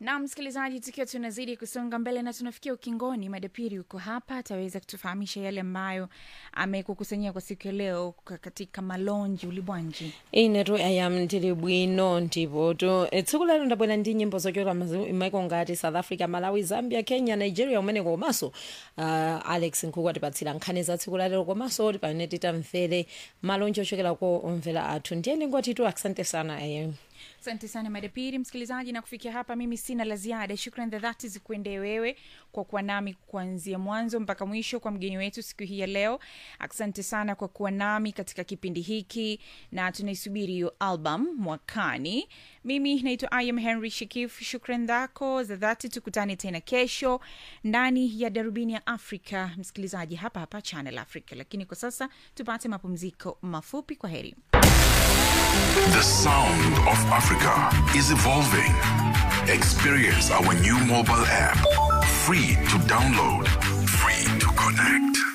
na msikilizaji, tukiwa tunazidi kusonga mbele na tunafikia ukingoni, madapiri uko hapa, ataweza kutufahamisha yale ambayo amekukusanyia kwa siku ya leo ka- katika malonji ulibwanji. inetu ayam ndili bwino ndipo to eh, tsiku lero ndabwera ndi nyimbo zochokera maiko ngati south africa malawi zambia kenya nigeria umeneko komanso uh, alex nkhuku atipatsira nkhani za tsiku lalero komanso pamene titamvere malonji ochokera ko omvera athu ndiyeni ngwatitu asante sana ayam Asante sana madapiri msikilizaji, na kufikia hapa mimi sina la ziada. Shukran za dhati zikuendee wewe kwa kuwa nami kuanzia mwanzo mpaka mwisho, kwa mgeni wetu siku hii ya leo. Asante sana kwa kuwa nami katika kipindi hiki, na tunaisubiri hiyo album mwakani. Mimi naitwa Im Henry Shikif. Shukran zako za dhati, tukutane tena kesho ndani ya darubini ya Afrika, msikilizaji, hapa hapa Channel Africa. Lakini kwa sasa tupate mapumziko mafupi. Kwa heri. The sound of Africa is evolving. Experience our new mobile app. Free to download, free to connect.